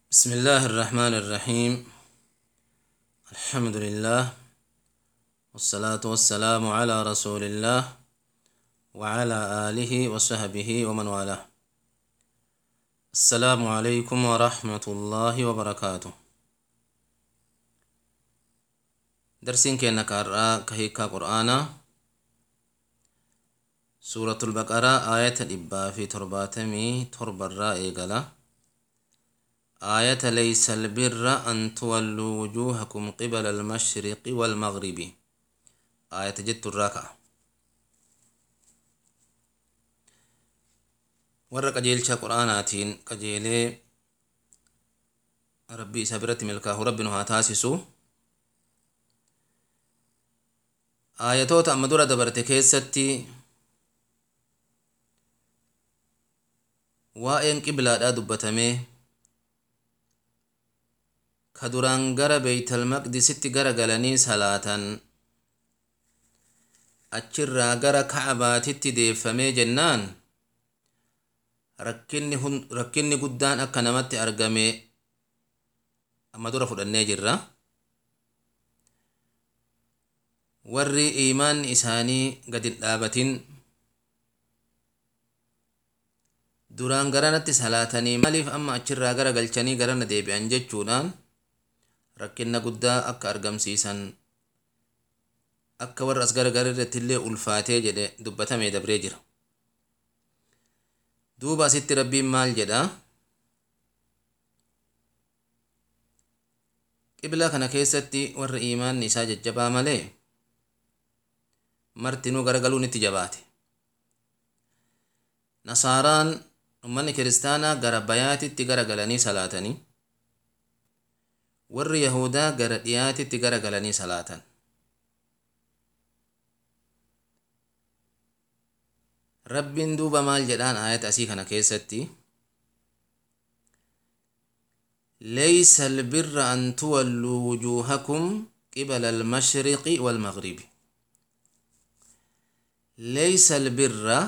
بسم الله الرحمن الرحيم الحمد لله والصلاة والسلام على رسول الله وعلى آله وصحبه ومن والاه السلام عليكم ورحمة الله وبركاته درسين كينا كارا كهيكا قرآنا سورة البقرة آية الإبا في ترباتمي تربى الرائقلة آية ليس البر أن تولوا وجوهكم قبل المشرق والمغرب آية جت الراكعة warra qajeelcha qur'aanaatiin qajeelee rabbii isa biratti milkaahu rabbi nu haa taasisu aayatoota amma dura dabarte keessatti waa'een qiblaadhaa dubbatamee ka duraan gara beeytalmaqdisitti gara galanii salaatan achirraa gara ka'abaatitti deeffamee jennaan rakkinni guddaan akka namatti argame amma dura fudhannee jirra warri iimaanni isaanii gadin dhaabatin duraan garanatti salaatanii maaliif amma achirraa gara galchanii garana deebi'an jechuudhaan rakkinna guddaa akka argamsiisan akka warra as garagara irratti illee ulfaatee jedhe dubbatamee dabree jira duuba asitti rabbiin maal jedha qiblaa kana keessatti warra iimaanni isaa jajjabaa malee martinuu garagaluun itti jabaate nasaaraan ummanni kiristaanaa gara bayaatitti gara galanii salaatanii warri yahudaa gara dhiyaatitti gara galanii salaatan rabbiin duuba maal jedhaan aayata asii kana keessatti leysa albirra an tuwalluu wujuuhakum qibala almashriqi waalmagribi leysa albirra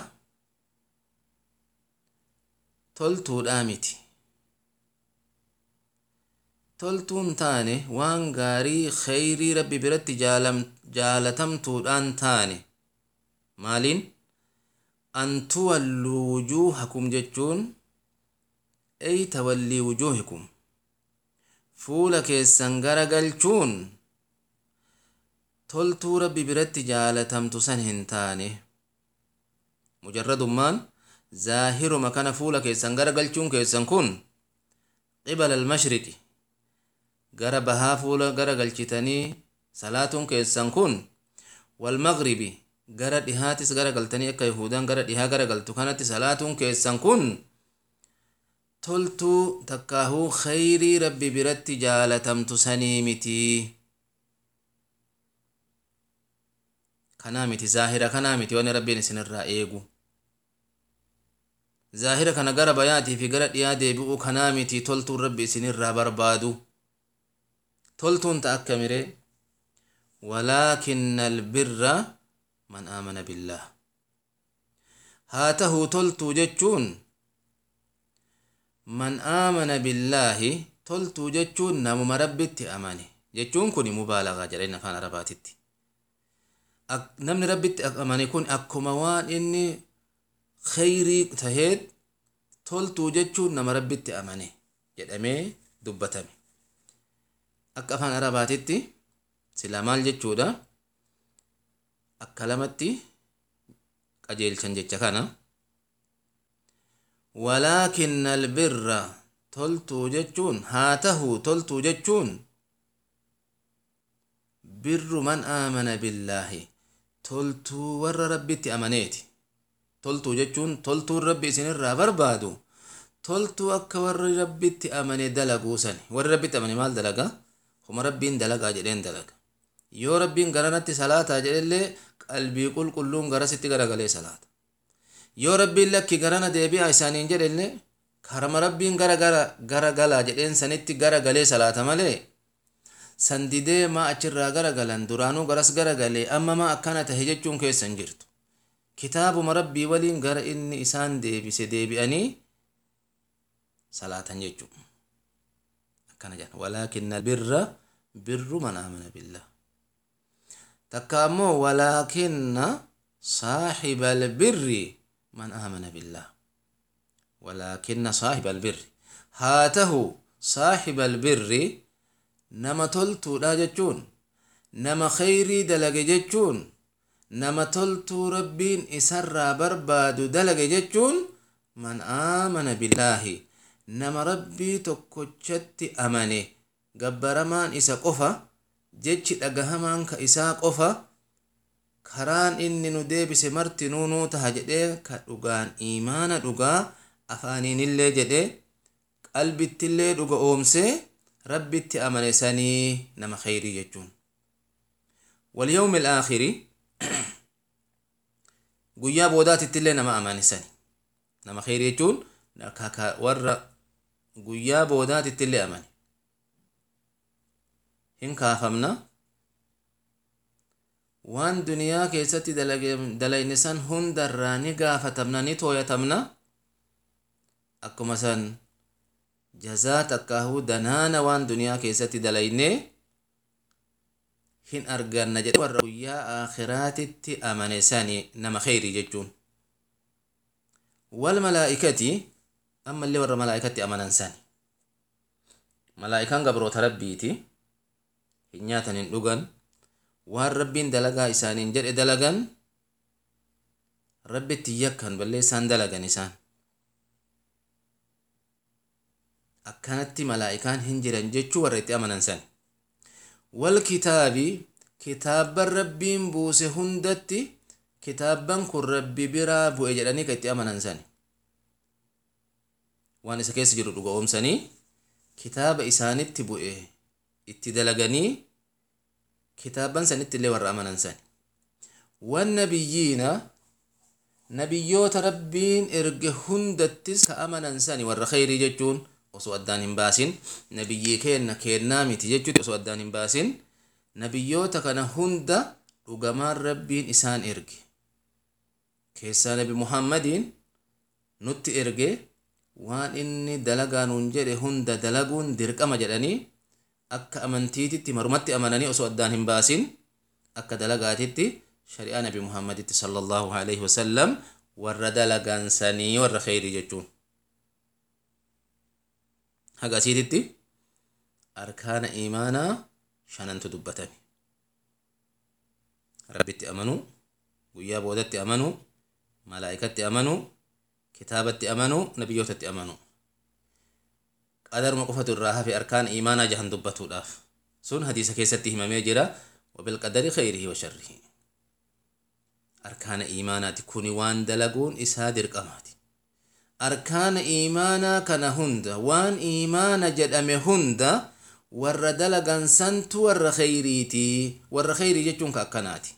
toltuudhaa miti toltuun taane waan gaarii kheyrii rabbi biratti jaalatamtuudhaan taane maaliin an tuwalluu wujuuhakum jechuun ey tawallii wujuuhikum fuula keessan gara galchuun toltuu rabbi biratti jaalatamtu san hin taane mujarradummaan zaahiruma kana fuula keessan gara galchuun keessan kun qibala almashriqi gara bahaa fuula gara galchitanii salaatuun keessan kun walmagribi gara dhihaatis gara galtanii akka yahudaan gara dhihaa gara galtu kanatti salaatuun keessan kun toltuu takkaahuu kheyrii rabbi biratti jaalatamtu sanii miti kanaa miti zaahira kanaa miti wanni rabbiin isinirraa eegu zaahira kana gara bayaatii fi gara dhiyaa deebi'uu kanaa miti toltuun rabbi isinirraa barbaadu toltuun ta akka mire walaakinna albirra man aamana billaah haa tahuu toltuu jechuun man aamana billaahi toltuu jechuun namuma rabbitti amane jechuun kun mubaalagaa jedhan afaan arabaatitti namni rabbitti amane kun akkuma waan inni kheyrii taheet toltuu jechuun nama rabbitti amane jedhamee dubbatame akka afaan arabaatitti sila maal jechuudha akka lamatti qajeelchan jecha kana walaakinna albirra toltuu jechuun haa tahuu toltuu jechuun birru man aamana billaahi toltuu warra rabbitti amaneeti toltuu jechuun toltuun rabbi isinirraa barbaadu toltuu akka warri rabbitti amane dalaguu sani warri rabbitti amane maal dalaga homa rabbiin dalagaa jedheen dalaga yoo rabbiin garanatti salaataa jedhellee qalbii qulqulluun garasitti garagalee salaata yoo rabbiin lakki garana deebi'a isaaniin jedhellee karama rabbiin gara gara galaa jedheen sanitti garagalee salaata malee sandidee maa achirraa garagalan duraanuu garas garagalee amma maa akkana tahe jechuun keessan jirtu kitaabuma rabbii waliin gara inni isaan deebise deebi'anii salaatan jechuudha akkana jedhan walaakinna birra birru man aamana billah takka ammoo walaakinna saaxiba albirri man aamana billah walaakinna saaxiba albirri haa tahu saaxiba albirri nama toltuudha jechuun nama khayrii dalage jechuun nama toltuu rabbiin isarraa barbaadu dalage jechuun man aamana billaahi nama rabbii tokkochatti amane gabbaramaan isa qofa jechi dhagahamaan ka isaa qofa karaan inni nu deebise marti nuunuu taha jedhee ka dhugaan iimaana dhugaa afaaniinillee jedhe qalbittillee dhuga oomsee rabbitti amane sanii nama khayrii jechuun walyawmi alaakhiri guyyaa boodaatittillee nama amane sani nama khayrii jechuun warra guyyaa boodaatittillee amane hin kaafamna waan duniyaa keessatti dalayne san hundarraa ni gaafatamna ni tooyatamna akkuma san jazaa takkaahuu danaana waan duniyaa keessatti dalayne hin arganna jedhe warra guyyaa aakhiraatitti amane sani nama khayrii jechuun wal malaa'ikati ammallee warra malaa'ikatti amanan sani malaa'ikaan gabroota rabbiiti hin nyaatan hin dhugan waan rabbiin dalagaa isaaniin jedhe dalagan rabbitti yakkan balleessaan dalagan isaan akkanatti malaa'ikaan hin jiran jechuu warra itti amanan san wal kitaabi kitaabban rabbiin buuse hundatti kitaabban kun rabbi biraa bu'e jedhanii ka itti amanan san waan isa keessa jiru dhuga oomsanii kitaaba isaanitti bu'e itti dalaganii kitaaban sanitti illee warra amanan san wannabiyyiina nabiyyoota rabbiin erge hundattis ka amanan sani warra khayrii jechuun osoo addaan hin baasin nabiyyii keenna keennaa miti jechuuti osoo addaan hin baasin nabiyyoota kana hunda dhugamaan rabbiin isaan erge keessaa nabi muhammadiin nutti erge waan inni dalagaa nuun jedhe hunda dalaguun dirqama jedhanii akka amantiititti marumatti amananii osoo addaan hin baasin akka dalagaatitti shari'aa nabi muhammaditti sallallahu alaihi wasallam warra dalagaansanii warra khayrii jechuun haga asiititti arkaana iimaanaa shanantu dubbatame rabbitti amanuu guyyaa boodatti amanuu malaa'ikatti amanuu kitaabatti amanuu nabiyyootatti amanuu qadaruma qofatu irraa hafe arkaana iimaanaa jahan dubbatuudhaaf sun hadiisa keessatti himamee jira wabilqadari khayrihi wa sharrihi arkaana iimaanaati kuni waan dalaguun isaa dirqamaati arkaana iimaanaa kana hunda waan iimaana jedhame hunda warra dalagan santu warra khayriiti warra khayrii jechuun ka akkanaati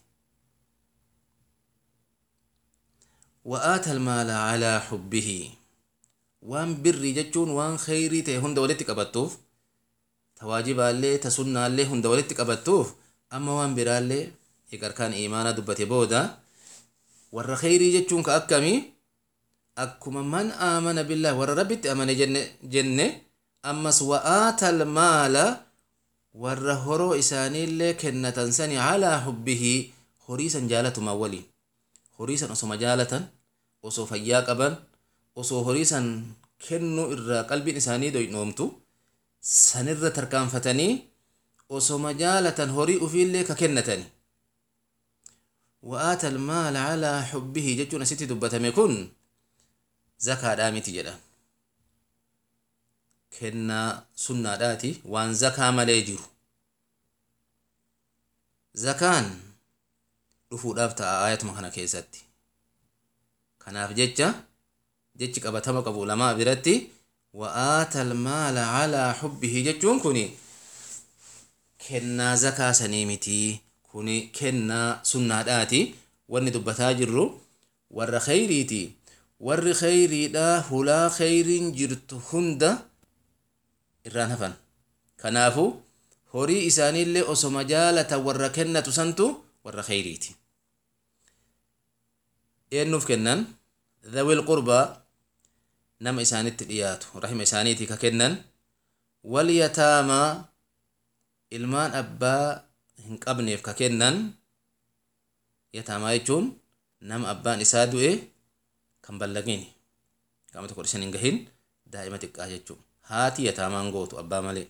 وآتى المال على حبه waan birrii jechuun waan khayrii ta'e hunda walitti qabattuuf tawaajibaallee tasunnaallee hunda walitti qabattuuf amma waan biraallee egarkaan iimaanaa dubbate booda warra khayrii jechuun ka akkamii akkuma man aamana billaahi warra rabbitti amane jenne ammas wa'aata almaala warra horoo isaaniillee kennatan sani calaa hubbihi horii san jaalatumaan waliin horii san osoma jaalatan osoo fayyaa qaban osoo horii san kennuu irraa qalbiin isaanii doynoomtu sanirra tarkaanfatanii osoma jaalatan horii ufiillee ka kennatani wa'aata almaala calaa xubbihi jechuun asitti dubbatame kun zakaadhaa miti jedhan kennaa sunnaadhaati waan zakaa malee jiru zakaan dhufuudhaaf ta'a aayatuma kana keessatti kanaaf jecha jechi qabatama qabu lamaa biratti wa'aata almaala calaa xubbihi jechuun kun kennaa zakaa sanii miti kun kennaa sunnaadhaati wanni dubbataa jirru warra khayriiti warri khayriidha hulaa khayriin jirtu hunda irraan hafan kanaafu horii isaaniillee osoma jaalatan warra kennatu santu warra khayriiti eennuuf kennan dhawil qurbaa nama isaanitti dhiyaatu rahima isaaniitii ka kennan walyataamaa ilmaan abbaa hin qabneef ka kennan yataamaa jechuun nama abbaan isaa du'e kan ballagini qaama tokko shan hin gahin daa'ima xiqqaa jechuu haati yataamaan gootu abbaa malee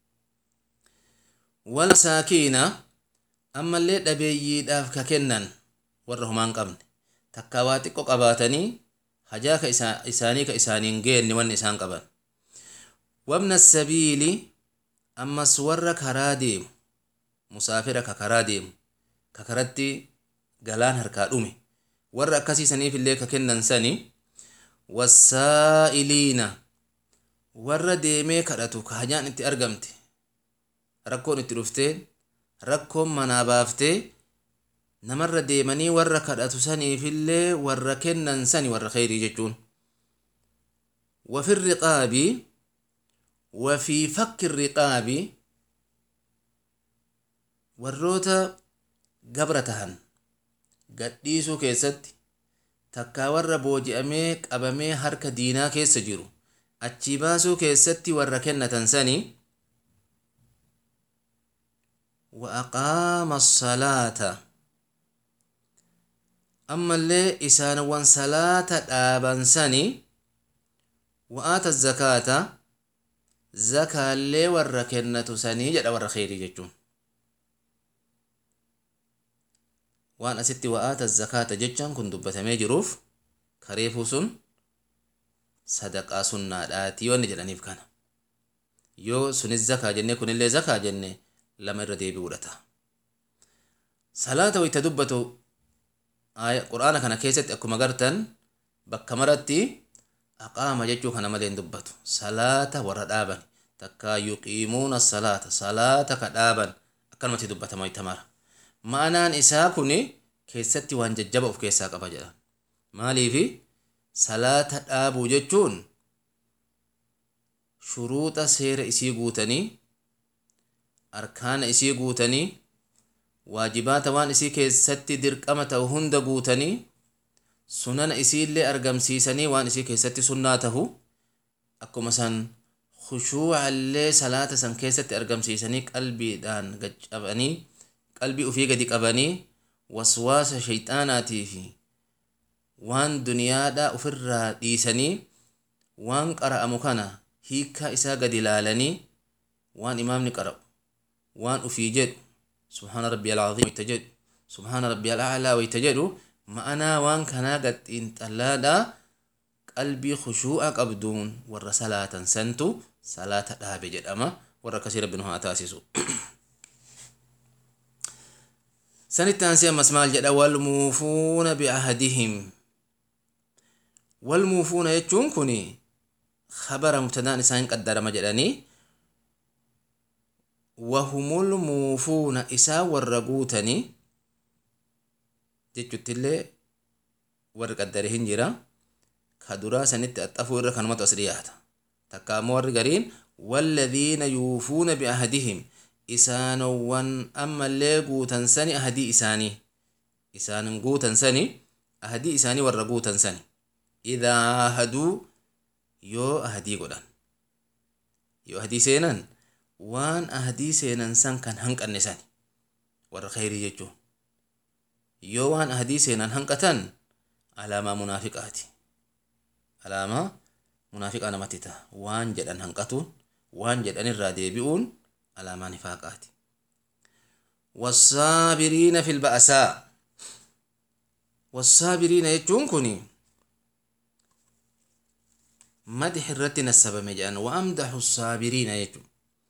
walmasaakiina ammallee dhabeeyyiidhaaf ka kennan warra homaan qabne takkaa waa xiqqoo qabaatanii hajaa ka isaanii ka isaaniin geenne wanni isaan qaban wabna sabiili ammas warra karaa deemu musaafira ka karaa deemu ka karatti galaan harkaa dhume warra akkasiisaniif illee ka kennan sani wassaa'iliina warra deemee kadhatu ka hajaan itti argamte rakkoon itti dhuftee rakkoon manaa baaftee namarra deemanii warra kadhatu saniifillee warra kennan sani warra kheyrii jechuun wafi riqaabi wafii fakki riqaabi warroota gabra tahan gadhiisuu keessatti takkaa warra booji'amee qabamee harka diinaa keessa jiru achii baasuu keessatti warra kennatan sani wa aqaama salaata ammallee isaanowwan salaata dhaaban sani wa aata zakaata zakaallee warra kennatu sanii jedha warra kheyrii jechuun waan asitti wa'aata zakaata jechaan kun dubbatamee jiruuf kareefuu sun sadaqaa sunnaadhaati wanni jedhaniif kana yoo sunis zakaa jenne kunillee zakaa jenne lama irra deebi'uudha ta'a salaata wayta dubbatu quraana kana keessatti akkuma gartan bakka maratti aqaama jechuu kana malee hin dubbatu salaata warra dhaaban takkaa yuqiimuuna salaata salaata ka dhaaban akkanumatti dubbatama wayta mara ma'anaan isaa kun keessatti waan jajjaba of keessaa qaba jedhan maaliifi salaata dhaabuu jechuun shuruuxa seera isii guutanii arkaana isii guutanii waajibaata waan isii keessatti dirqama ta'u hunda guutanii sunana isiillee argamsiisanii waan isii keessatti sunnaa tahu akkuma san khushuucallee salaata san keessatti argamsiisanii qalbiidhaan gaccabanii qalbii ufii gadi qabanii waswaasa shayxaanaatii fi waan duniyaadhaa ofirraa dhiisanii waan qara'amu kana hiikkaa isaa gadi ilaalanii waan imaamni qara'u waan ufii jedhu subhaana rabbi alcaziim wayta jedhu subhaana rabbi alaclaa wayta jedhu ma'anaa waan kanaa gaxiin xallaadhaa qalbii khushuu'a qabduun warra salaatan santu salaata dhaabe jedhama warra akkasii rabbi nu haa taasisu sanitti aansee ammas maal jedha walmuufuuna biahdihim walmuufuuna jechuun kun khabara mubtadaan isaan qaddarama jedhanii wahumul muufuuna isaa warra guutanii jechuttillee warri qaddare hin jira ka duraa sanitti axxafuu irra kanumatu as dhiyaata takka ammoo warri gariin walladhiina yuufuuna biahdihim isaanowwan ammallee guutan sani ahadii isaanii isaanin guutan sani ahadii isaanii warra guutan sani idaa ahaduu yoo ahadii godhan yoo ahadii seenan waan ahadii seenan san kan hanqanne sani warra khayrii jechuun yoo waan ahadii seenan hanqatan alaamaa munaafiqaati alaamaa munaafiqaa namatti ta'a waan jedhan hanqatuun waan jedhan irraa deebi'uun alaamaa nifaaqaati والصابرين في البأساء والصابرين jechuun kun madix irratti nassabame jedhan waamdaxu saabiriina jechuun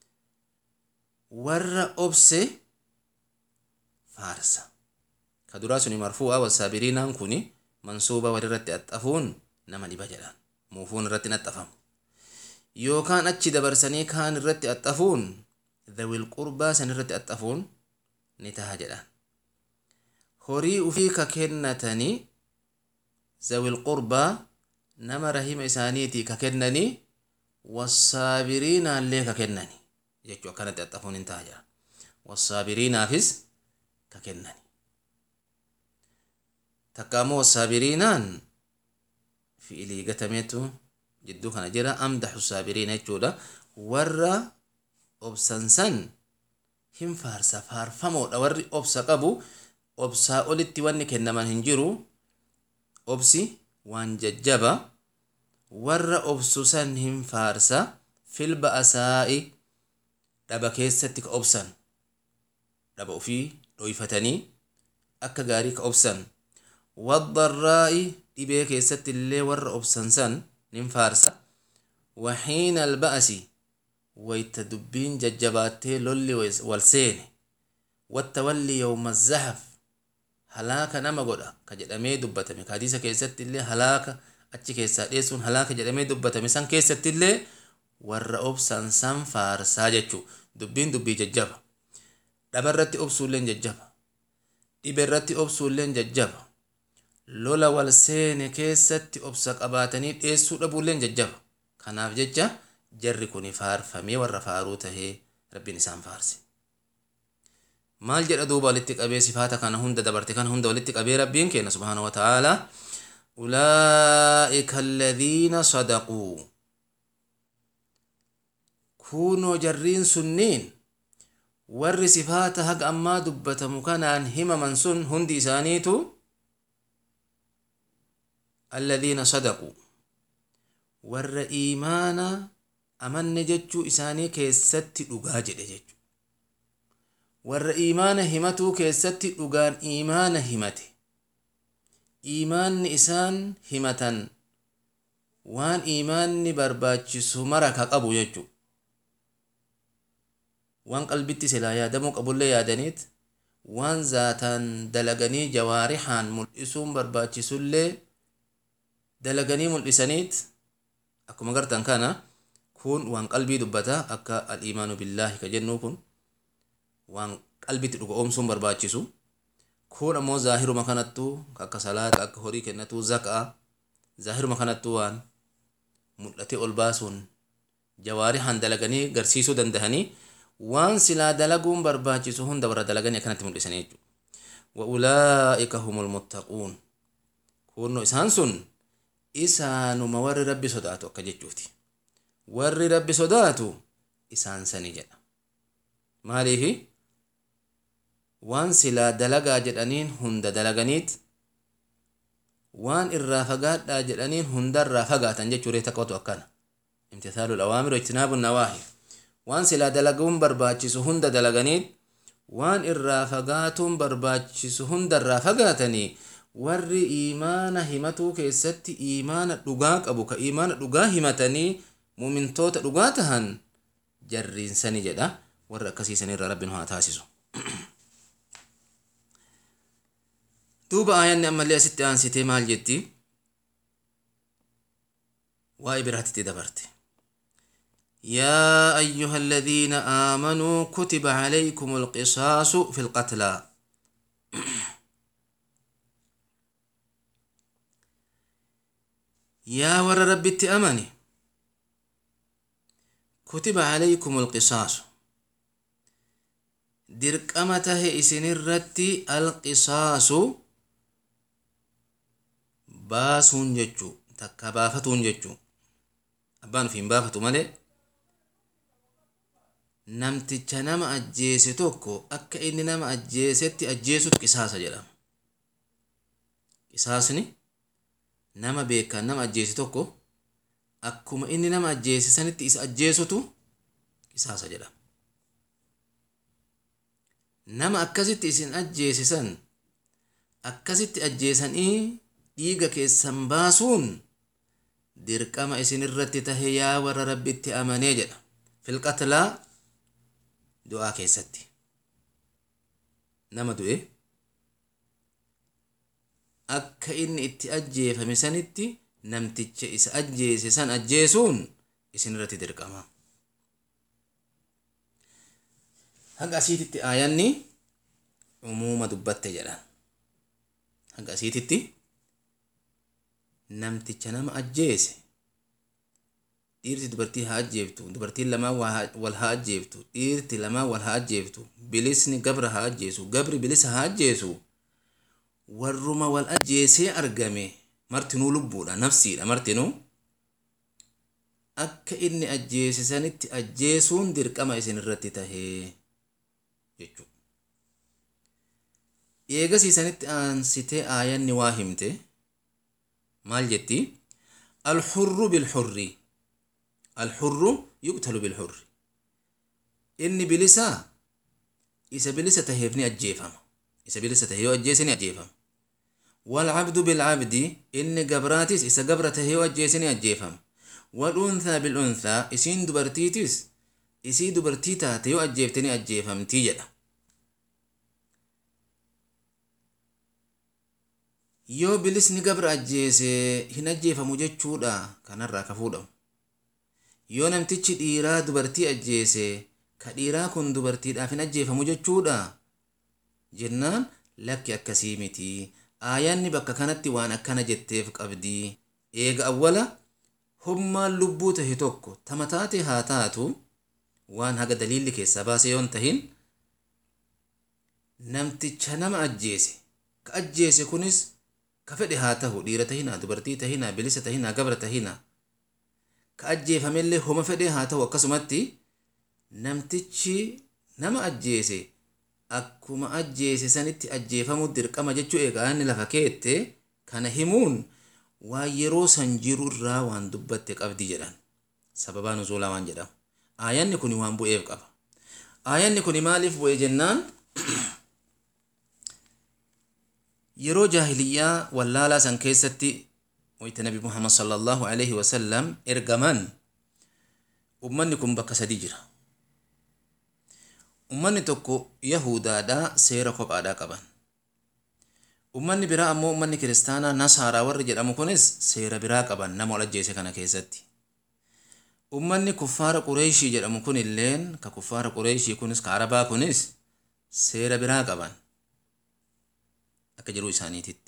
warra obse faarsa ka duraa suni marfuu'a wasaabiriinaan kun mansuuba walirratti axxafuun nama dhiba jedhan muufuun irratti naxxafamu yookaan achi dabarsanii kaan irratti axxafuun dhawil qurbaa san irratti axxafuun ni taha jedhan horii ufii ka kennatanii zawil qurbaa nama rahima isaaniitii ka kennanii wasaabiriinaallee ka kennani jechuu akkanatti axxafuun hin taha jedhan wasaabiriinaafis ka kennani takka ammoo wasaabiriinaan fi'ilii gatameetu jidduu kana jira amdaxu saabiriina jechuudha warra obsan san hin faarsa faarfamoodha warri obsa qabu obsaa olitti wanni kennaman hin jiru obsi waan jajjaba warra obsu san hin faarsa fil ba'asaa'i dhaba keessatti ka obsan dhaba ufii dhoyfatanii akka gaarii ka obsan waddarraa'i dhibee keessatti illee warra obsan san nin faarsa waxiina alba'asi wayta dubbiin jajjabaattee lolli wal seene wattawalli yawma zahaf halaaka nama godha ka jedhamee dubbatame ka hadiisa keessatti illee halaaka achi keessaa dheessuun halaaka jedhamee dubbatame san keessatti illee warra obsan san faarsaa jechuu dubbiin dubbii jajjaba dhabarratti obsuulleen jajjaba dhiberratti obsuulleen jajjaba lola wal seene keessatti obsa qabaatanii dheessuu dhabuulleen jajjaba kanaaf jecha jarri kun faarfamee warra faaruu tahee rabbiin isaan faarse maal jedha duuba walitti qabee sifaata kana hunda dabarte kana hunda walitti qabee rabbiin kenna subhaana wa ta'aala ulaa'ika alladhiina sadaquu kunoo jarriin sunniin warri sifaata haga ammaa dubbatamu kanaan himaman sun hundi isaaniitu alladhiina sadaquu warra iimaana amanne jechuu isaanii keessatti dhugaa jedhe jechu warra iimaana himatuu keessatti dhugaan iimaana himate iimaanni isaan himatan waan iimaanni barbaachisu mara ka qabu jechu waan qalbitti silaa yaadamuu qabullee yaadaniit waan zaataan dalaganii jawaarihaan mul'isuun barbaachisullee dalaganii mul'isaniit akkuma gartan kana kun waan qalbii dubbata akka al-iimaanu billaahi ka jennu kun waan qalbitti dhuga oomsuun barbaachisu kun ammoo zaahiruma kanattuu akka salaata akka horii kennatuu zaka'a zaahiruma kanattuu waan mul'ate ol baasuun jawaarihaan dalaganii garsiisuu dandahanii waan silaa dalaguun barbaachisu hunda warra dalaganii akkanatti mul'isanii jechuudha. wa'ulaa'ika humul muttaquun kunno isaan sun isaanuma warri rabbi sodaatu akka jechuuti warri rabbi sodaatu isaan sani jedha maaliifi waan silaa dalagaa jedhaniin hunda dalaganiit waan irraa fagaadhaa jedhaniin hundarraa fagaatan jechuudha taqqatu akkana imtisaalul awaamir ijtinaabu nawaahi waan silaa dalaguun barbaachisu hunda dalaganiit waan irraa fagaatuun barbaachisu hundarraa fagaatanii warri iimaana himatuu keessatti iimaana dhugaa qabu ka iimaana dhugaa himatanii mumintoota dhugaa tahan jarriinsani jedha warra akkasiisanirra rabbiin haa taasisu duuba aayanni ammallee asitti aansitee maal jetti waa'ee biraatitti dabarte يا أيها الذين آمنوا كتب عليكم القصاص في القتلى يا ور ربي أمني كتب عليكم القصاص dirqama isin irratti alqisaasu baasuun jechuu takka baafatuun jechuu abbaan ofiin baafatu malee namticha nama ajjeese tokko akka inni nama ajjeesetti ajjeesut qisaasa jedhama qisaasni nama beekaan nama ajjeese tokko akkuma inni nama ajjeese sanitti isa ajjeesutu qisaasa jedhama nama akkasitti isin ajjeesisan akkasitti ajjeesanii dhiiga keessan baasuun dirqama isin irratti tahe yaa warra rabbitti amanee jedha filqatlaa du'aa keessatti nama du'e akka inni itti ajjeefame sanitti namticha isa ajjeese san ajjeesuun isin irratti dirqama haga asiititti aayanni umuuma dubbatte jedhan haga asiititti namticha nama ajjeese dhiirti dubartii haa ajjeeftu dubartiin lamaan wal haa ajjeeftu dhiirti lamaan wal haa ajjeeftu bilisni gabra haa ajjeesu gabri bilisa haa ajjeesu warruma wal ajjeesee argame martinuu lubbuudha nafsiidha martinuu akka inni ajjeese sanitti ajjeesuun dirqama isin irratti tahee jechuudha. Eegasii sanitti aansitee aayanni waa himte maal jetti? Alxurru bilxurri. Alxurru yuqtalu bilxurri. Inni bilisaa isa bilisa taheef ni ajjeefama. Isa bilisa tahee yoo ajjeese ni ajjeefama. والعبد بالعبد إن قبراتيس إسا قبرته هي وجيسني أجيفهم والأنثى بالأنثى إسين دبرتيتيس إسي دبرتيتا تيو أجيفتني أجيفهم تيجدا yoo bilisni gabra ajjeese hin ajjeefamu jechuudha kanarraa ka fuudhamu yoo namtichi dhiiraa dubartii ajjeese ka dhiiraa kun dubartiidhaaf hin ajjeefamu jechuudha jennaan lakki akkasii miti aayaanni bakka kanatti waan akkana jetteef qabdi eega awwala hummaan lubbuu tahe tokko tama taate haa taatu waan haga daliilli keessaa baase yoon tahin namticha nama ajjeese ka ajjeese kunis ka fedhe haa tahu dhiira tahinaa dubartii tahinaa bilisa tahinaa gabra tahinaa ka ajjeefamellee homa fedhe haa tahu akkasumatti namtichi nama ajjeese akkuma ajjeese sanitti ajjeefamuu dirqama jechuu egaa inni lafa keette kana himuun waan yeroo san jiru irraa waan dubbatte qabdi jedhan sababaa nuzuulaa waan jedhamu aayanni kun waan bu'eef qaba aayanni kun maaliif bu'e jennaan yeroo jaahiliyyaa wallaalaa san keessatti wayta nabi muhammad sallallahu alaihi wasallam ergaman ummanni kun bakka sadii jira ummanni tokko yahudaadha seera kophaadhaa qaban ummanni biraa ammoo ummanni kiristaanaa nasaaraa warri jedhamu kunis seera biraa qaban nama ol ajjeese kana keessatti ummanni kuffaara qureeshii jedhamu kun illeen ka kuffaara qureeshii kunis ka arabaa kunis seera biraa qaban akka jiruu isaaniititti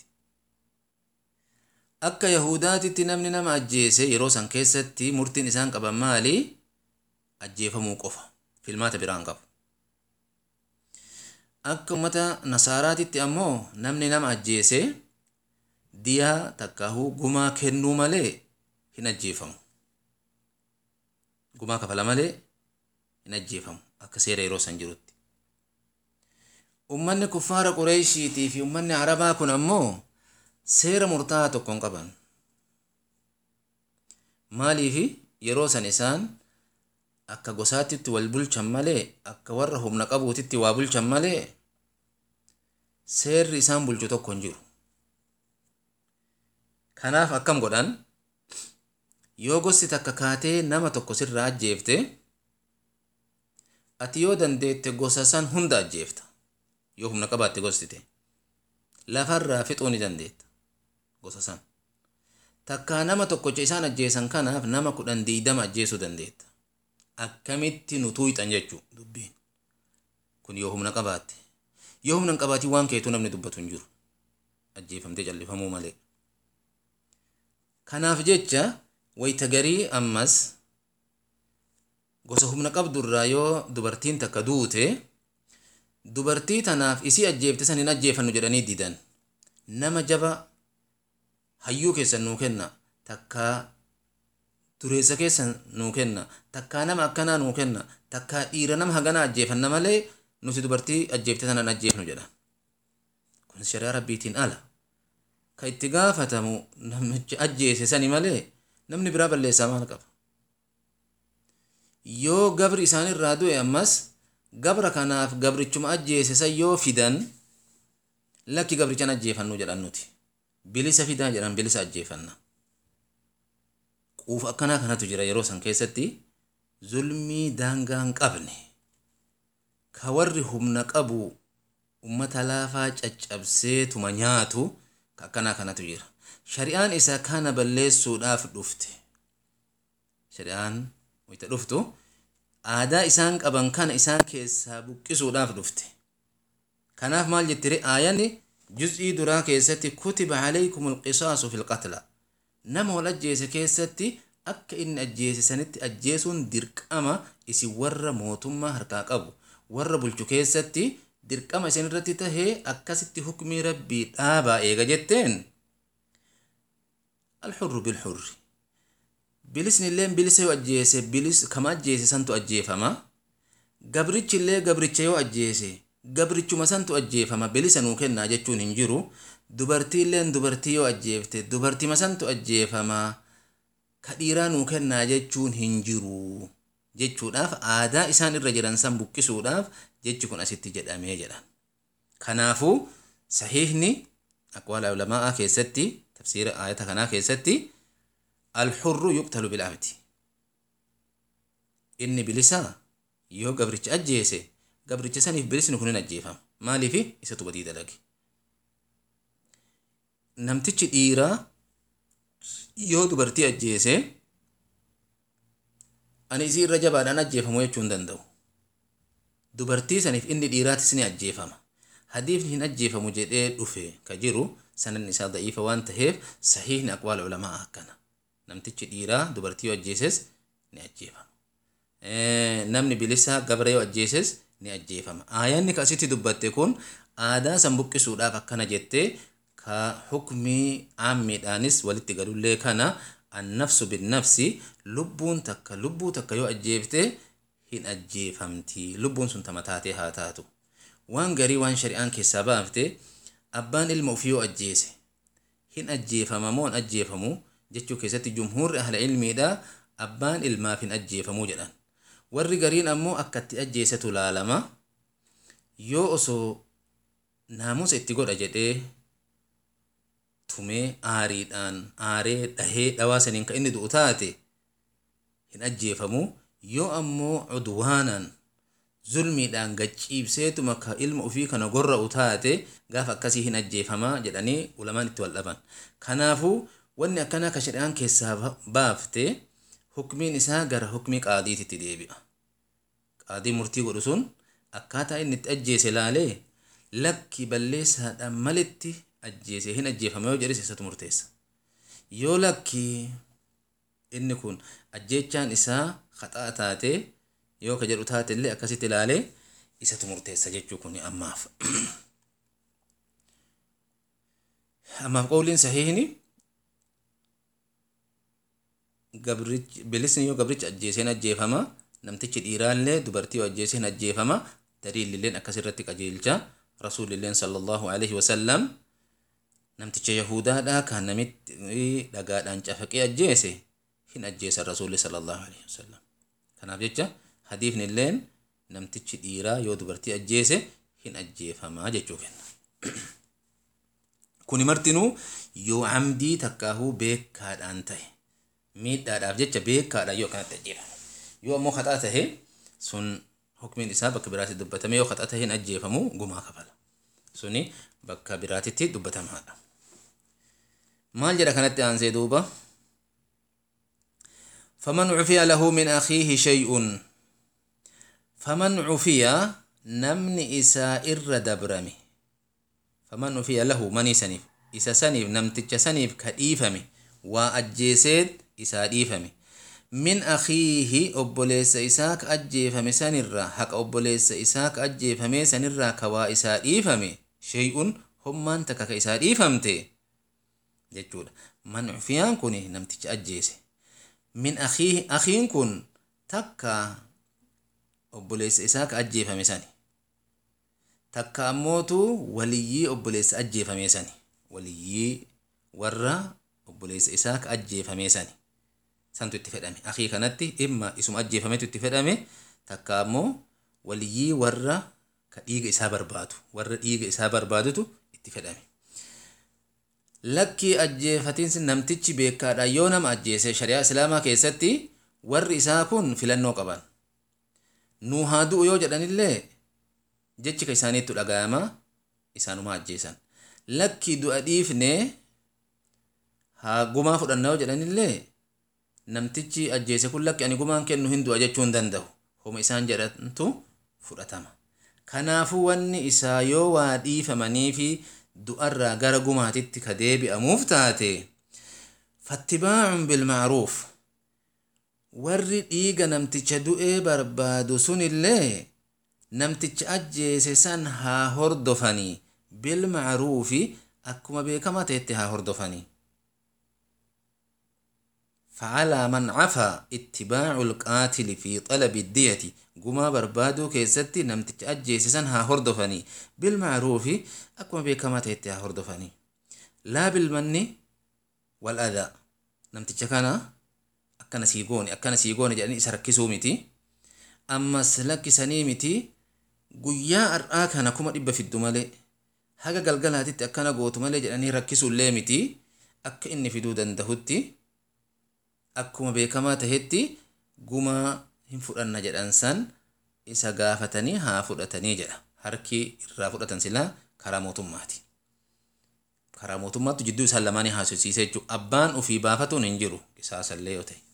akka yahudaatitti namni nama ajjeese yeroo san keessatti murtiin isaan qaban maali ajjeefamuu qofa filmaata biraan qabu akka ummata nasaaraatitti ammoo namni nama ajjeese diyaa takkahuu gumaa kennuu malee hin ajjeefamu gumaa kafala malee hin ajjeefamu akka seera yeroo san jirutti ummanni kuffaara qureeshiitii fi ummanni arabaa kun ammoo seera murtaa'aa tokko hin qaban maaliifi yeroo san isaan akka gosaatitti wal bulchan malee akka warra humna qabuutitti waa bulchan malee seerri isaan bulchu tokko hin jiru kanaaf akkam godhan yoo gosti takka kaatee nama tokko sirraa ajjeefte ati yoo dandeette gosa san hunda ajjeefta yoo humna qabaatte gostite lafarraa fixuu ni dandeetta gosa san takkaa nama tokkocha isaan ajjeesan kanaaf nama kudhan diidama ajjeesuu dandeetta akkamitti nu tuuyxan jechuu dubbiin kun yoo humna qabaatte yoo humna hin qabaatiin waan keetuu namni dubbatu hin jiru ajjeefamtee callifamuu malee kanaaf jecha wayta garii ammas gosa humna qabdurraa yoo dubartiin takka duute dubartii tanaaf isii ajjeefte san hin ajjeefannu jedhanii didan nama jaba hayyuu keessan nuu kenna takkaa dureessa keessan nuu kenna takkaa nama akkanaa nuu kenna takkaa dhiira nama haganaa ajjeefanna malee nuti dubartii ajjeefte tanan ajjeefnu jedhan kun shari'aa rabbiitiin ala ka itti gaafatamu namicha ajjeese sani malee namni biraa balleessaa maal qaba yoo gabri isaanirraa du'e ammas gabra kanaaf gabrichuma ajjeese san yoo fidan lakki gabrichan ajjeefannu jedhan nuti bilisa fidaa jedhan bilisa ajjeefanna quufa akkanaa kanatu jira yeroo san keessatti zulmii daangaa hin qabne ka warri humna qabu ummata laafaa caccabseetuma nyaatu ka akkanaa kanatu jira shari'aan isa kana balleessuudhaaf dhufte shari'aan wayita dhuftu aadaa isaan qaban kana isaan keessaa buqqisuudhaaf dhufte kanaaf maal jettire aayanni juz'ii duraa keessatti kutiba calaykum alqisaasu fi lqatla nama wal ajjeese keessatti akka inni ajjeese sanitti ajjeesuun dirqama isin warra mootummaa harkaa qabu warra bulchu keessatti dirqama isin irratti tahee akkasitti hukmii rabbii dhaabaa eega jetteen alxurru bilxurri bilisni illee bilisa yoo ajjeese bilis kama ajjeese santu ajjeefama gabrichi illee gabricha yoo ajjeese gabrichuma santu ajjeefama bilisa nuu kennaa jechuun hin jiru dubartii illeen dubartii yoo ajjeefte dubartima santu ajjeefama ka dhiiraa nuu kennaa jechuun hin jiru jechuudhaaf aadaa isaan irra jiran san buqqisuudhaaf jechi kun asitti jedhamee jedhan kanaafuu sahiihni aqwaala ulamaa keessatti tafsiira aayata kanaa keessatti alxurru yuqtalu bilabdi inni bilisaa yoo gabricha ajjeese gabricha saniif bilisni kun hin ajjeefama maaliif isatu badii dalage namtichi dhiiraa yoo dubartii ajjeese ani isii irra jabaadhaan ajjeefamu jechuu hin danda'u dubartii saniif inni dhiiraatis ni ajjeefama hadiifni hin ajjeefamu jedhee dhufe ka jiru sanan isaa da'iifa waan taheef sahiihni aqwaala ulamaa akkana namtichi dhiiraa dubartii yoo ajjeeses ni ajjeefama namni bilisaa gabra yoo ajjeeses ni ajjeefama aayanni ka asitti dubbatte kun aadaa san buqqisuudhaaf akkana jettee ka hukmii aammiidhaanis walitti galullee kana annafsu binnafsi lubbuun takka lubbuu takka yoo ajjeefte hin ajjeefamti lubbuun sun tama taatee haa taatu waan garii waan shari'aan keessaa baafte abbaan ilma ofii yoo ajjeese hin ajjeefama moo hin ajjeefamu jechuu keessatti jumhuurri ahla ilmiidha abbaan ilmaaf hin ajjeefamuu jedhan warri gariin ammoo akkatti ajjeesetu laalama yoo osoo naamusa itti godha jedhee tumee aariidhaan aaree dhahee dhawaa saniin ka inni du'u taate hin ajjeefamu yoo ammoo cudwaanaan zulmiidhaan gachiibseetuma ka ilma ofii kana gorra'u taate gaafa akkasii hin ajjeefamaa jedhanii ulamaan itti wal dhaban kanaafuu wanni akkanaa ka shari'aan keessaa baafte hukmiin isaa gara hukmii qaadiititti deebi'a qaadii murtii godhu sun akkaataa inni itti ajjeese laalee lakki balleessaadhaan malitti ajjeese hin ajjeefame yoo jedhes isatu murteessa yoo lakki inni kun ajjeechaan isaa haxaa taate yoo ka jedhu taate illee akkasitti ilaalee isatu murteessa jechuu kun ammaaf ammaaf qawliin sahiihni bilisni yoo gabricha ajjeeseen ajjeefama namtichi dhiiraallee dubartii yoo ajjeeseen ajjeefama daliililleen akkasirratti qajeelcha rasuulilleen sallallahu alaihi wasallam namticha yahudaadha kan namitti dhagaadhaan cafaqee ajjeese hin ajjeesan rasuulli sallallahu alaihi wasallam kanaaf jecha hadiifni illeen namtichi dhiiraa yoo dubartii ajjeese hin ajjeefamaa jechuu kenna kuni martinuu yoo amdii takkaahuu beekaadhaan ta'e miidhaadhaaf jecha beekaadhaan yoo akkanatti ajjeefame yoo ammoo haxaa tahe sun hukmiin isaa bakka biraatti dubbatame yoo haxaa tahe hin ajjeefamu gumaa kafala suni bakka biraatitti dubbatamaadha maal jedha kanatti aansee duuba فمن عفي له من أخيه شيء فمن عفي نمن إسا إر دبرمي فمن عفي له مني سنيف إسا سنيف نمتج سنيف كديفمي وأجيسيد إسا ديفمي من أخيه أبوليس إساك أجيفمي سنرا حق أبوليس إساك أجيفمي سنرا كوا إسا ديفمي شيء هم من تكك إسا ديفمتي جتشودا من عفيان كوني نمتج أجيسي min akhiihi akhiin kun takka obboleessa isaa ka ajjeefame sani takka ammootu waliyyii obboleessa ajjeefame sani waliyyii warra obboleessa isaa ka ajjeefame sani santu itti fedhame akhii kanatti dhimma isuma ajjeefametu itti fedhame takka ammoo waliyyii warra ka dhiiga isaa barbaadu warra dhiiga isaa barbaadutu itti fedhame lakkii ajjeefatiinsi namtichi beekaadha yoo nama ajjeese shari'aa islaamaa keessatti warri isaa kun filannoo qaban nuu haa du'u yoo jedhanillee jechi ka isaaniittu dhaga'ama isaanuma ajjeesan lakkii du'a dhiifne haa gumaa fudhanna yoo jedhanillee namtichi ajjeese kun lakki ani gumaan kennu hin du'a jechuu hin danda'u homa isaan jedhantu fudhatama kanaafuu wanni isaa yoo waa dhiifamanii fi du'arraa gara gumaatitti ka deebi'amuuf taate fattibaacun bilmacruuf warri dhiiga namticha du'ee barbaadu sunillee namticha ajjeese san haa hordofanii bilmacruufi akkuma beekamaa ta'etti haa hordofanii فعلى من عفا اتباع القاتل في طلب الدية قما بربادو كيستي نمتج أجيسسا ها هردفني بالمعروف أكما بكما تهتي ها هردفني لا بالمن والأذى نمتج كان أكنا سيقوني أكنا سيقوني جاني سركسو متي أما سلكسني متي guyyaa har'aa kana kuma dhibba fiddu malee haga galgalaatitti akkana gootu malee jedhanii rakkisuullee miti akka inni fiduu dandahutti akkuma beekamaa tahetti gumaa hin fudhanna jedhan san isa gaafatanii haa fudhatanii jedha harki irraa fudhatan silaa karaa mootummaati. Karaa mootummaattu jidduu isaan lamaanii haasofsiisee jechuudha. Abbaan ofii baafatuun hin jiru isaasallee yoo ta'e.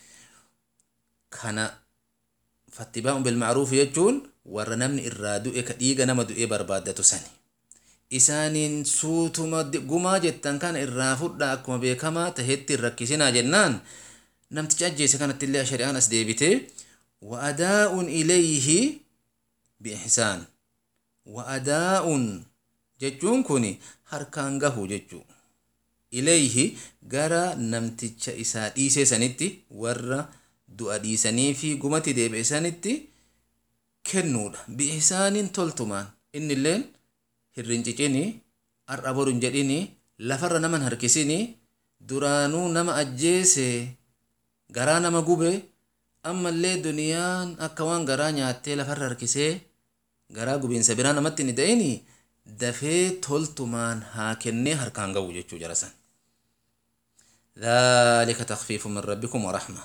Kana fattibaa'uun bilma'ruuf jechuun warra namni irraa du'e ka dhiiga nama du'ee barbaaddatu sani. Isaaniin suutuma gumaa jettan kana irraa fudhaa akkuma beekamaa tahetti hin rakkisinaa jennaan namticha ajjeese kanatti illee shari'aan as deebitee wa'adaa'uun ilayhi bi'ihsaan wa'adaa'uun jechuun kun harkaan gahu jechuu ilayhi gara namticha isaa dhiisee sanitti warra du'a dhiisanii fi gumatti deebi'e sanitti kennuudha bi'ihsaaniin toltumaan inni illeen hirrincicini har'a boru hin jedhini lafarra naman harkisini duraanuu nama ajjeese garaa nama gube ammallee duniyaan akka waan garaa nyaattee lafarra harkisee garaa gubiinsa biraa namatti hin da'ini dafee toltumaan haa kennee harkaan gahu jechuu jarasan ذلك تخفيف من ربكم ورحمة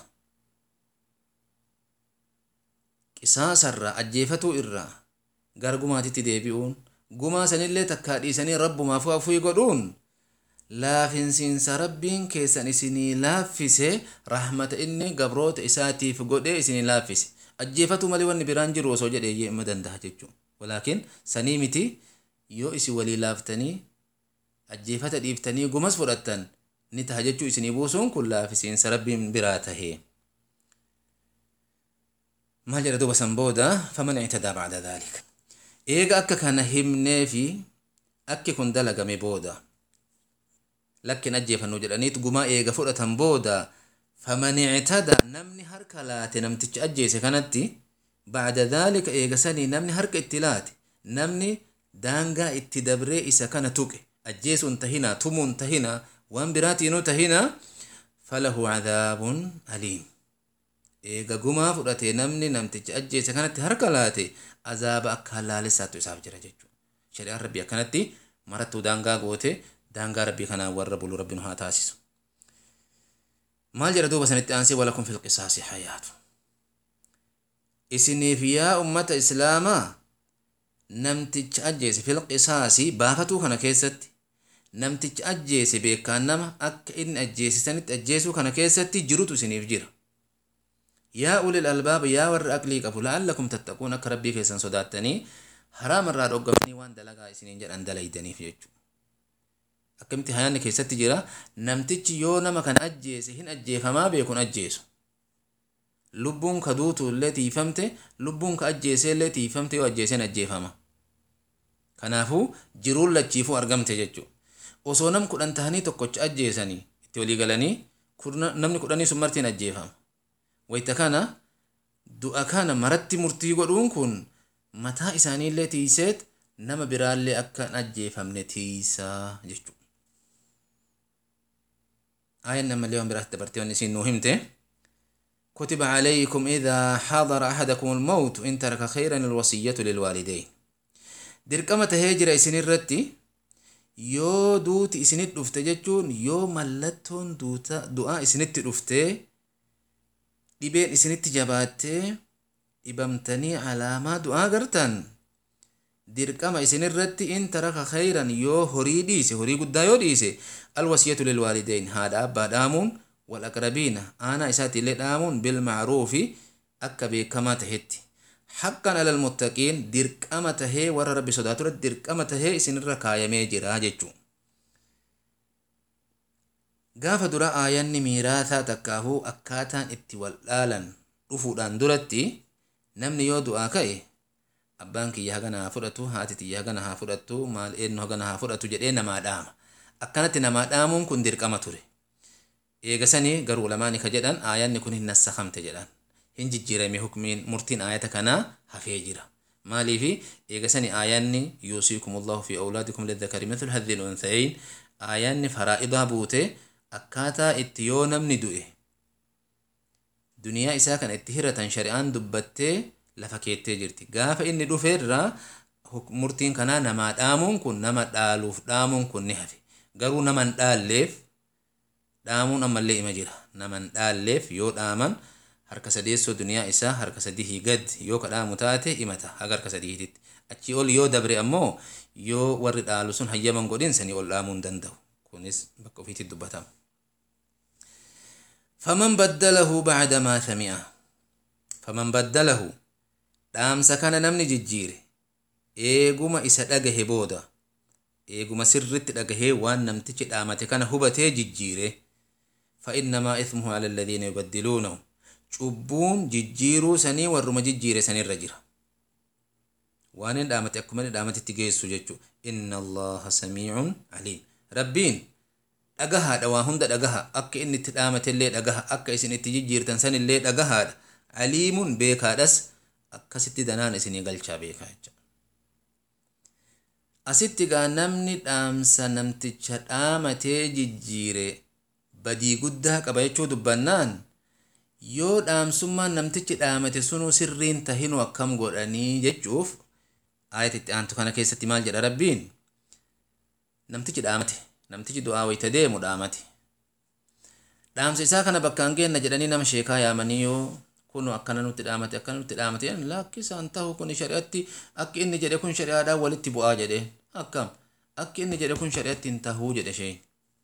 قصاص الرا أجيفتو الرا غرغما تتديبئون gumaa sanillee takkaa dhiisanii rabbumaaf afuu godhuun laafinsiinsa rabbiin keessan isinii laaffise rahmata inni gabroota isaatiif godhee isinii laaffise ajjeefatu malee wanni biraan jiru osoo jedhee ima danda'a jechuun walaakin sanii miti yoo isin walii laaftanii ajjeefata dhiiftanii gumas fudhattan ni taha jechuu isinii buusuun kun laafisiinsa rabbiin biraa tahee maal jedha duba san booda faman ictadaa bacda dhaalika eega akka kana himnee fi akki kun dalagame booda lakkin ajjeefannu jedhaniit gumaa eega fudhatan booda faman ictada namni harka laate namticha ajjeese kanatti bacda dhaalika eega sanii namni harka itti laate namni daangaa itti dabree isa kana tuqe ajjeesuun tahina tumuun tahina waan biraatiinuu tahina falahu cadaabun aliim eega gumaa fudhatee namni namticha ajjeese kanatti harka laate azaaba akka hallaalessaattu isaaf jira jechuudha. Shari'aan rabbii akkanatti marattuu daangaa goote daangaa rabbii kanaan warra bulu rabbiin haa taasisu. Maal jedha duuba sanitti aansee walakum fil qisaasi hayaatu. Isiniif yaa ummata islaamaa namticha ajjeese fil qisaasi baafatuu kana keessatti namticha ajjeese beekaan nama akka inni ajjeesisanitti ajjeesuu kana keessatti jirutu isiniif jira. yaa ulil albaaba yaa warra aqlii qabu la'allakum tattaquun akka rabbii keessan sodaatanii haraam irraa dhoggamanii waan dalagaa isiniin jedhan dalaydaniif jechuudha. Akkamitti hayaanni keessatti jira namtichi yoo nama kan ajjeese hin ajjeefamaa beekun ajjeesu. Lubbuun ka duutu illee tiifamte lubbuun ka ajjeesee illee tiifamte yoo ajjeeseen ajjeefama. Kanaafuu jiruun lachiifuu argamte jechuudha. Osoo nam kudhan tahanii tokkocha ajjeesanii itti walii galanii namni kudhanii sun martiin ajjeefama. wayta kana du'a kana maratti murtii godhuun kun mataa isaaniillee tiiseet nama biraallee akka hin ajjeefamne tiisaa jechuudha. Aayaan namallee waan biraatti dabartee waan isin nuu himte. كتب عليكم إذا حضر أحدكم الموت إن ترك خيرا الوصية للوالدين درقمة هجرة إسن الرتي يو دوت إسنت دفت جتون يو ملتون دوتا دعاء إسنت دفتي dhibeen isinitti jabaattee dhibamtanii alaamaa du'aa gartan dirqama isinirratti in taraka khayran yoo horii dhiise horii guddaa yoo dhiise alwasiyatu lilwaalideyn haadha abbaa dhaamuun wal aqrabiina aanaa isaati illee dhaamuun bilmacruufi akka beekamaa tahetti haqqan alal muttaqiin dirqama tahee warra rabbi sodaatu irratti dirqama tahee isinirra kaayamee jira jechuu gaafa dura aayanni miiraasaa takkaafuu akkaataan itti wal dhaalan dhufuudhaan duratti namni yoo du'aa ka'e abbaan kiyya hagana haa fudhatu haati tiyya hagana haa fudhattu maal eenyu hagana haa fudhatu jedhee namaa dhaama akkanatti namaa dhaamuun kun dirqama ture eegasanii garuu lamaani ka jedhan aayanni kun hin nassakamte jedhan hin jijjiirame hukmiin murtiin aayata kanaa hafee jira maaliifi eegasanii aayanni yuusiikumullahu fi awlaadikum lidhakari mithlu hadhi lunsayin aayanni faraa'idaa buute akkaataa itti yoo namni du'e duniyaa isaa kana itti hiratan shari'aan dubbattee lafa keettee jirti gaafa inni dhufeerraa murtiin kanaa namaa dhaamuun kun nama dhaaluuf dhaamuun kun ni hafe garuu naman dhaalleef dhaamuun ammallee ima jira naman dhaalleef yoo dhaaman harka sadeessoo duniyaa isaa harka sadihii gad yoo ka dhaamu taate himata haga harka sadiititti achi ol yoo dabre ammoo yoo warri dhaalu sun hayyaman godhin sanii ol dhaamuu hin danda'u kunis bakka ofiitti dubbatama. فمن بدله بعد ما سمعه فمن بدله dhaamsa kana namni jijjiire eeguma isa dhagahe booda eeguma sirritti dhagahee waan namtichi dhaamate kana hubatee jijjiire فإنما إثمه على الذين يبدلونه cubbuun jijjiiruu sanii warruma jijjiire sanirra jira waan hin dhaamate akkuma inni dhaamatitti geessu jechuu inna allaha samiicun aliim rabbiin dhagahaadha waa hunda dhagaha akka inni itti dhaamatellee dhagaha akka isin itti jijjiirtan sanillee dhagahaadha aliimun beekaadhas akkasitti danaan isinii galchaa beekaa jecha asitti gaa namni dhaamsa namticha dhaamatee jijjiire badii guddaa qaba jechuu dubbannaan yoo dhaamsummaan namtichi dhaamate sunuu sirriin tahinu akkam godhanii jechuuf ayatitti aantu kana keessatti maal jedha rabbiin namtichi dhaamate namtichi du'aa wayta deemu dhaamate dhaamsa isaa kana bakkaan geenna jedhanii nama sheekaa yaamanii yoo kunu akkana nutti dhaamate akkana nutti dhaamate lakkisaan ta'u kun shari'atti akki inni jedhe kun shari'aadhaan walitti bu'aa jedhe akkam akki inni jedhe kun shari'atti hin tahuu jedhe sheen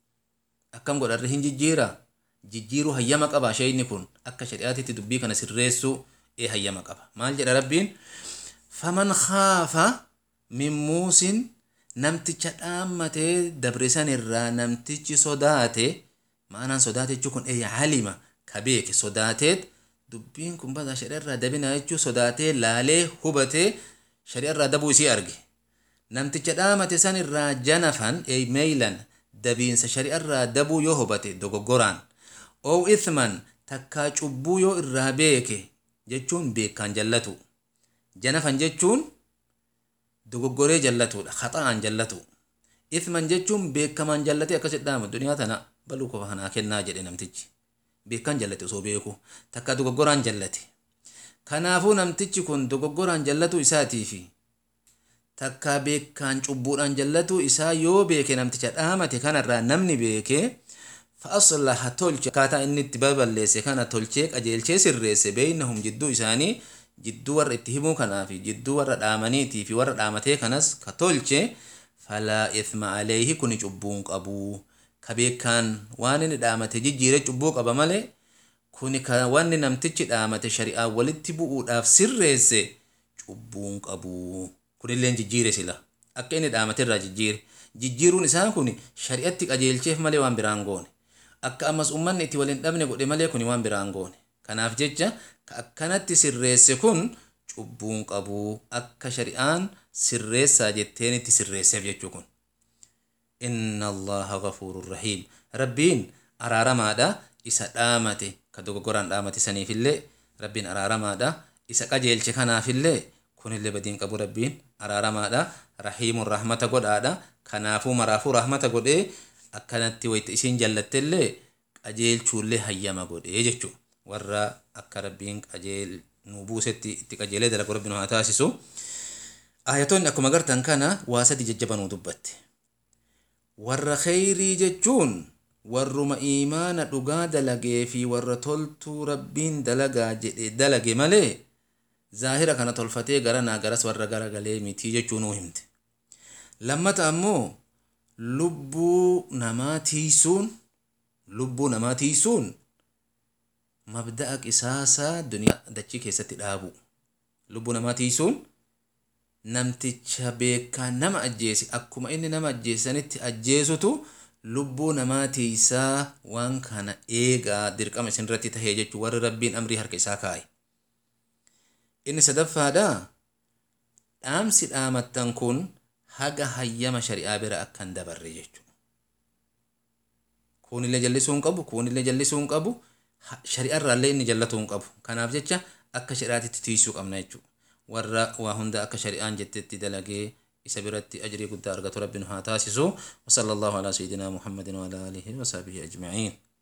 akkam godharre hin jijjiira jijjiiruu hayyama qaba shayni kun akka shari'aatitti dubbii kana sirreessuu ee hayyama qaba maal jedha rabbiin faman khaafa min muusin namticha dhaammatee dabrisan irraa namtichi sodaate ma'anaan sodaate jechuu kun ee halima ka beeke sodaateet dubbiin kun bada shari'arraa dabina jechuu sodaatee laalee hubatee shari'arraa dabuu isii arge namticha dhaamate san irraa janafan ee meeylan dabiinsa shari'arraa dabuu yoo hubate dogoggoraan oo ithman takkaa cubbuu yoo irraa beeke jechuun beekaan jallatu janafan jechuun dogoggoree jallatuudha haxa'aan jallatu ithman jechuun beekamaan jallatee akkasit dhaama duniyaa tana baluu qofa kanaa kennaa jedhe namtichi beekaan jallate osoo beeku takka dogoggoraan jallate kanaafuu namtichi kun dogoggoraan jallatu isaatii fi takka beekaan cubbuudhaan jallatu isaa yoo beeke namticha dhaamate kanarraa namni beeke fa'aslaha tolche akkaataa inni itti baballeesse kana tolchee qajeelchee sirreesse beeynahum jidduu isaanii jidduu warra itti himuu kanaa fi jidduu warra dhaamaniitii fi warra dhaamatee kanas ka tolche falaa ithma aleeyhi kuni cubbuun qabuu ka beekaan waan inni dhaamate jijjiire cubbuu qaba malee kuni ka wanni namtichi dhaamate shari'aa walitti bu'uudhaaf sirreesse cubbuun qabuu kunilleen jijjiire sila akka inni dhaamaterraa jijjiire jijjiiruun isaa kun shari'atti qajeelcheef malee waan biraan goone akka ammas ummanni itti waliin dhabne godhe malee kuni waan biraan goone kanaaf jecha ka akkanatti sirreesse kun cubbuun qabuu akka shari'aan sirreessaa jetteen itti sirreesseef jechuu kun inna allaha gafuurun rahiim rabbiin araaramaadha isa dhaamate ka dogoggoraan dhaamate saniifillee rabbiin araaramaadha isa qajeelche kanaafillee kunillee badiin qabu rabbiin araaramaadha rahiimun rahmata godhaadha kanaafuu maraafuu rahmata godhee akkanatti wayta isiin jallattellee qajeelchuullee hayyama godhee jechuu warra akka rabbiin qajeel nu buusetti itti qajeelee dalagu rabbiin haa taasisu ayatoonni akkuma gartan kana waa sadi jajjabanuu dubbatte warra kheyrii jechuun warruma iimaana dhugaa dalagee fi warra toltuu rabbiin dalagaa jedhe dalage malee zaahira kana tolfatee gara naa garas warra gara galee mitii jechuu nuu himte lammata ammoo lubbuu namaa tiisuun lubbuu namaa tiisuun mabda'a qisaasaa duniyaa dachii keessatti dhaabu lubbuu namaa tiisuun namticha beekaa nama ajjeese akkuma inni nama ajjeesanitti ajjeesutu lubbuu namaa tiisaa waan kana eegaa dirqama isinirratti tahee jechuu warri rabbiin amrii harka isaa kaa'e inni sadaffaadha dhaamsi dhaamattan kun haga hayyama shari'aa bira akkan dabarre jechuudha kuunillee jallisuu hin qabu kuunillee jallisuu hin qabu shari'arraallee inni jallatuu hin qabu kanaaf jecha akka shari'aatitti tiisuu qabna jechuudha warra waa hunda akka shari'aan jettetti dalagee isa biratti ajrii guddaa argatu rabbi nu haa taasisu wasala allahu alaa sayidinaa muhammadin waala aalihi wasahbihi ajmaciin